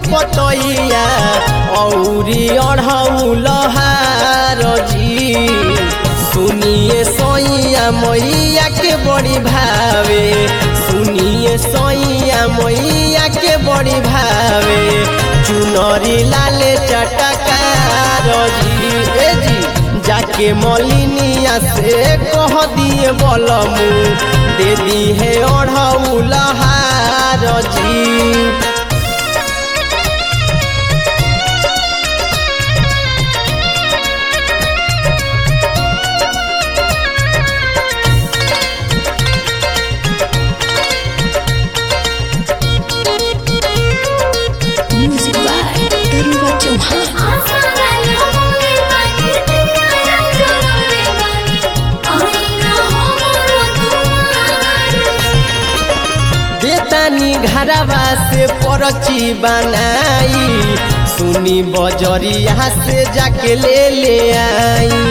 पतैया औरी अढ़ौलहार जी सुनिए सैया मैया के बड़ी भावे सुनिए सैया मैया के बड़ी भावे चुनरी लाले चटकार जी ए जी जाके मलिनिया से कह दिए बलमू दे दी है अढ़ौलहार जी Music by Garuba Chauhan. बेतानी घरवा से परची बनाई सुनी बजरिया से जाके ले ले आई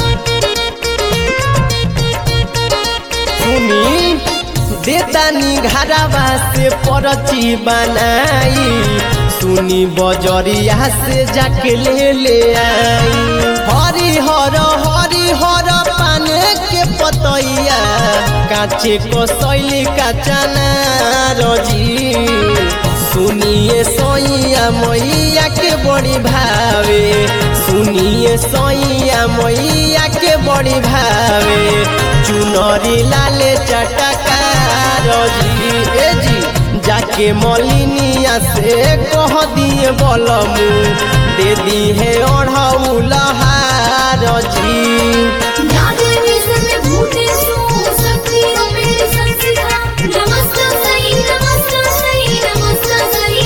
सुनी देतानी घरवा से परची बनाई सुनी बजरिया से जाके ले ले आई हरी हर हरी हर पान के पतैया काचे को शैली का चना रजी सुनिए सैया मैया के बड़ी भावे सुनिए सैया मैया के बड़ी भावे चुनरी लाले चटकार जी ए जी जाके मलिनिया से कह दिए बलमू दे दी है अढ़ौलहार जी नमस्ते सही नमस्ते सही नमस्ते सही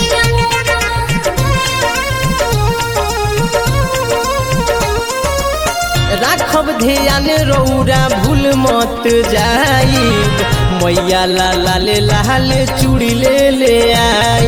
राखब ध्यान रौरा भूल मत जाई मैया ला लाले लाले चूड़ी ले ले आई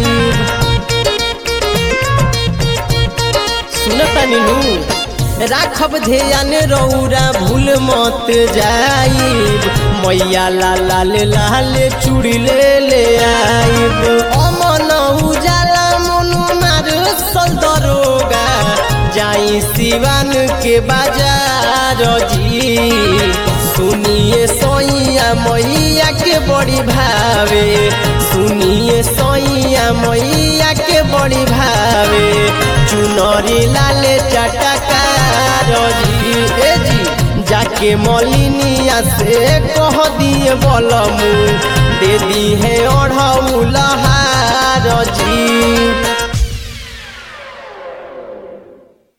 सुनता नीनू राखब ध्यान रौरा भूल मत जाई मैया ला लाले लाले चूड़ी ले ले आई अमन उजाला मनु मार सल दरोगा जाई सिवान के बाजार जी सुनिए सैया मैया के बड़ी भावे सुनिए सैया मैया के बड़ी भावे चुनरी लाले चटकार जी ए जी जाके मलिनिया से कह दिए बलमू दे दी है अढ़ौलहार जी